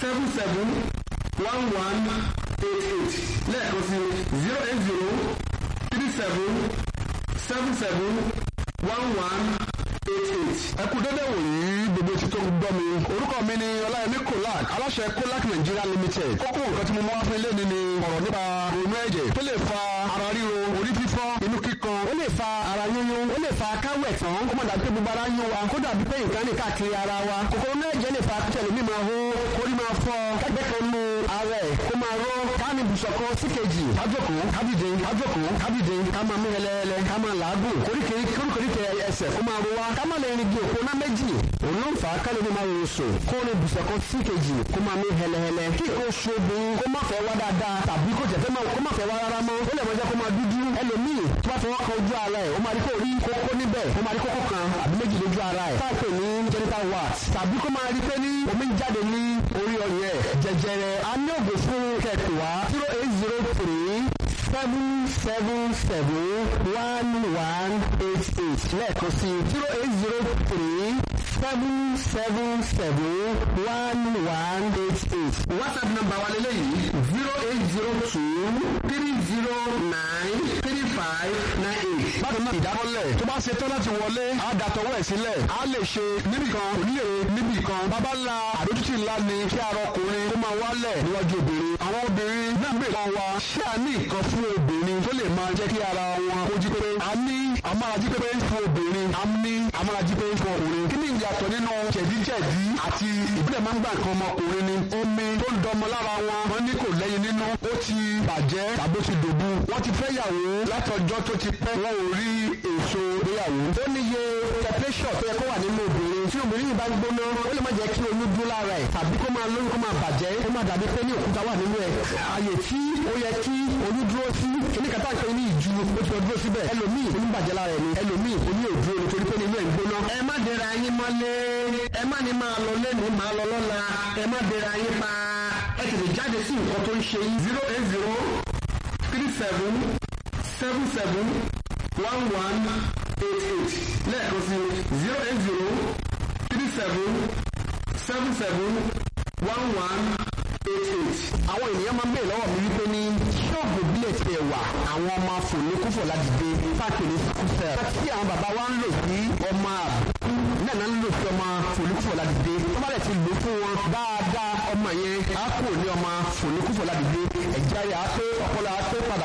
seven seven one one eight eight lẹ́ẹ̀kan sí zero eight zero three seven seven seven one one eight eight. ẹ kú dédé wòyí gbogbo etí tó ń gbọ́ mi orúkọ mi ni ọláyẹmí kolak aláṣẹ kolak nigeria limited kókó nǹkan tí mo mú wá fún ilé ni ni ọ̀rọ̀ nípa ronú ẹ̀jẹ̀ tó lè fa ara ríro orí fífọ́ inú kíkan ó lè fa ara yúnyún ó lè fa káwẹ̀ tán ó mọ̀ dàbí pé gbogbo ara ń yún wa kó dàbí pé nǹkan ní káàkiri ara wa kòkòrò náà ẹ̀jẹ̀ lè fa kíṣẹ̀lẹ̀ mi máa hó orí máa fọ́ kẹ́gbẹ́ kan nu ara ẹ̀ kó máa ró káàmì ibùsọ̀ kan sí kejì kájòkó kábìdé kájòkó kábìdé ká máa mú hẹlẹ́hẹlẹ́ ká máa làágùn koríkèéríkè ẹsẹ̀ kó máa ro wa ká máa lè rìn bí òpó náà méjì òun ló ń fà á kálí ní máa rò sùn kó ní ibùsọ̀ kan sí kejì kó máa mú hẹlẹ́hẹlẹ́ kí nǹkan oṣù obìnrin kó má fẹ́ wá dáadáa tàbí kó jẹ́ kó má fẹ́ wá rárá mọ́ ó lè máa jẹ́ kó máa dúdú ẹlòmíì tó bá fọwọ́ kan ojú ara ẹ̀ ó máa rí kó rí kókó níbẹ̀ ó máa rí kókó kan àbí méjì lójú ara ẹ̀ táàpẹ̀ ní genital wax tàbí kó máa rí pé ní omi ń jáde ní orí ọyàn ẹ̀ jẹjẹrẹ a ní ògùn fún kẹ̀kẹ́ wá zero eight zero three seven seven seven one one eight eight lẹ́ẹ̀kan sí zero eight zero three seven seven seven one one eight eight. whatsapp number wa lélẹ́yìí zero eight zero two three zero nine three five nine eight. bákan náà ìdákọ́lẹ̀ tó bá ṣe tán láti wọlé á dàtọ̀wọ́ ẹ̀ sílẹ̀ á lè ṣe níbì kan kò ní lè níbì kan bàbá ńlá àdójútì ńlá ni kí ara ọkùnrin kó máa wálẹ̀ níwájú obìnrin àwọn obìnrin náà ń bè kan wa ṣé a ní nǹkan fún obìnrin tó lè máa jẹ́ kí ara wọn kó jí pépé a ní amárají pépé fún obìnrin a ní amárají pépé fún ọkùnrin kí ni ìyàtọ̀ nínú jẹ̀díjẹ̀dí àti ìbílẹ̀ máa ń gbà nǹkan ọmọkùnrin ni omi tó ń dọmọ lára wọn wọn ní kò lẹ́yìn nínú ó ti bàjẹ́ tàbí ó ti dòbu wọ́n ti fẹ́ yàwó látọjọ́ tó ti pẹ́ wọn ò rí èso ìgbéyàwó. ó níye temperature tó yẹ kó wà nínú obìnrin tí obìnrin yìí bá ń gbóná ó lè má jẹ́ kí oyún dúró lára ẹ̀ tàbí kó máa lóyún kó máa bàjẹ́ kó máa dàbí pé ní òkúta wà nínú ẹ̀. àyè tí ó yẹ kí oyún dúró sí kíní kàtà pé ní ìju ó ti lọ dúró síbẹ̀ ẹlòmíì oyún bàjẹ́ lára ẹ̀ ni ẹlòmíì oyún ò dúró nítorí pé nínú ẹ̀ ń gbóná. ẹ má dẹra yín mọ́lé ẹ má ní máa lọ lẹ́nu máa lọ lọ́la ẹ má dẹra yín pa ẹ tètè jáde sí nǹkan tó ń ṣe yín. zero eight zero three seven seven seven one one eight eight lẹ́ẹ̀kan sí zero eight zero three seven seven seven one one eight eight. àwọn ènìyàn máa ń bèèrè lọ́wọ́ mi wípé ní ṣọ́ọ̀bù bílẹ̀ ti ẹ̀ wà àwọn ọmọ fòlékúfò láti dé káàkiri kúfẹ̀. tí àwọn bàbá wa ń lò sí ọmọ àbùkù náà náà ń lò sí ọmọ fòlékúfò láti dé. tó bá lẹ̀ ti lò fún wọn dáadáa ọmọ yẹn á kúrò ní ọmọ fòlékúfò láti dé. ẹ̀jẹ̀ ayé á pé ọpọlọ á pé padà